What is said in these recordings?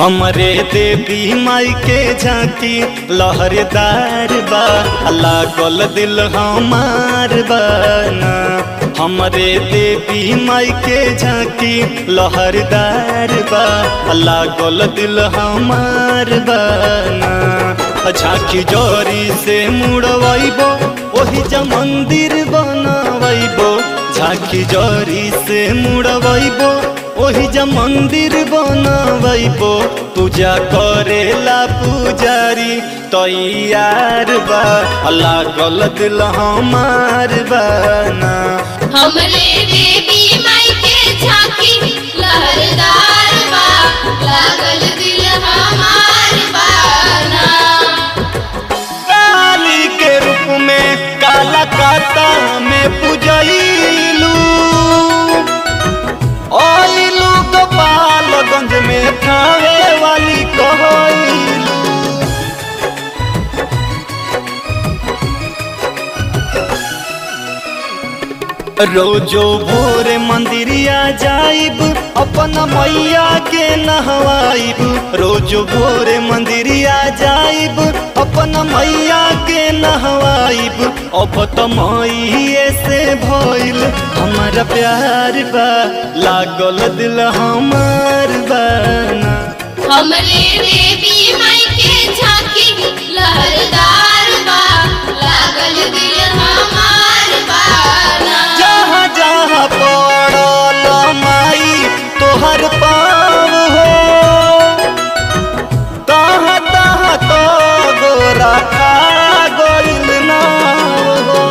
हमरे देवी माई के झांकी लहरदार बा लागल दिल हमार बाना हमरे देवी माई के झांकी लहरदार बा लागल दिल हमार बाना झांकी जोरी से मुड़वैबो ओही जा मंदिर बनवैबो झांकी जोरी से मुड़वैबो ओही जा मंदिर बनवैबो पूजा करेला पुजारी तैयार बा लागल दिल हमार बाना हमरे देवी माई के झांकी लहरदार बा लागल दिल हमार बाना काली के रूप में काला काता में पूजैलू ओइलू गोपालगंज में खावे वाली कहैलू रोजो भोरे मंदिरिया जाइब अपन मैया के नहवाइब रोजो भोरे मंदिरिया जाइब अपन मैया के नहवाइब अब त मैये से भइल हमारा प्यार बा लागल दिल हमार बाना हमरे देवी माई के झांकी लहरदार बा लागल दिल हमार बाना जहाँ जहाँ पड़ल माई तोहर पाव हो तहाँ तहाँ तो गोरा खा गइल नाव हो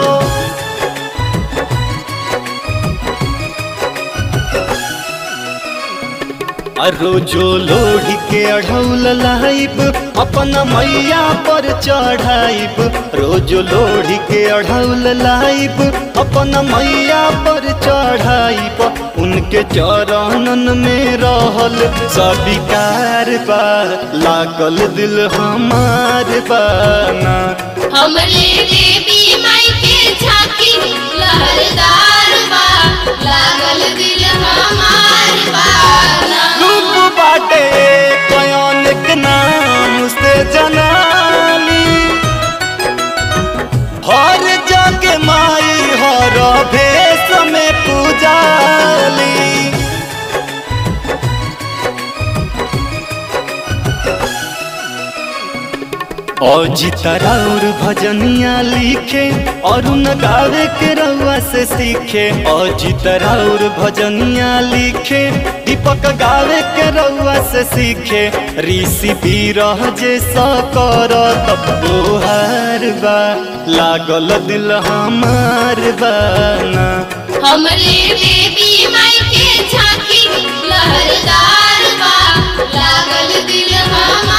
रोजो लोढ़ी के अढ़ौल लाइब अपन मैया पर चढ़ाइब रोजो लोढ़ी के अढ़ौल लाइब अपन मैया पर चढ़ाइब उनके चरणन में रहल सबिकार बा लागल दिल हमार बाना हमरे देवी माई के झांकी लहरदार बा लागल दिल हमार बाना रूप बाटे कयन के नाम से जनाली हर जग माई हर भेष में पूजाली अजित राउर भजनिया लिखे और न गावे के रउआ से सीखे अजित राउर भजनिया लिखे दीपक गावे के रउआ से सीखे ऋषि बीरह जे कर तपोहार बा लागल दिल हमार बाना हमरे देवी माई के झांकी लहरदार बा लागल दिल हमार